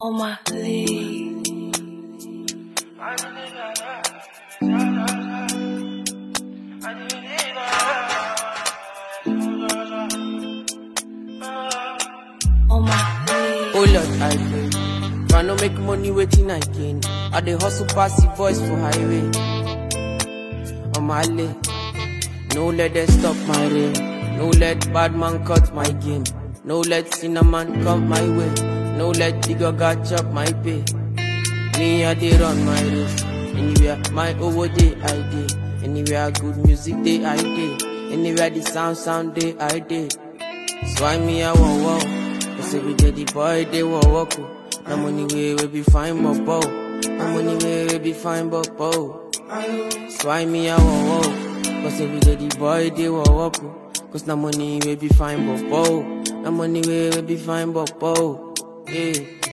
on my league. On my league. Oh Lord, I pray. Try no make money waiting I gain. I dey hustle pass the voice for highway. On my lane. No let them stop my rain. No let bad man cut my game. No let cinnamon come my way. No let the gaga chop my pay. Me I dey run my race. Anywhere my over day I dey. Anywhere good music day I dey. Anywhere the sound sound day I dey. So I me I want wow. Cause every day the boy they want walk. oh. No money way we be fine but bow. No money way we be fine but bow. So I me I want wow. Cause every day the boy they want walk. oh. Cause no money we be fine but bow. No money way we be fine but bow. Yeah.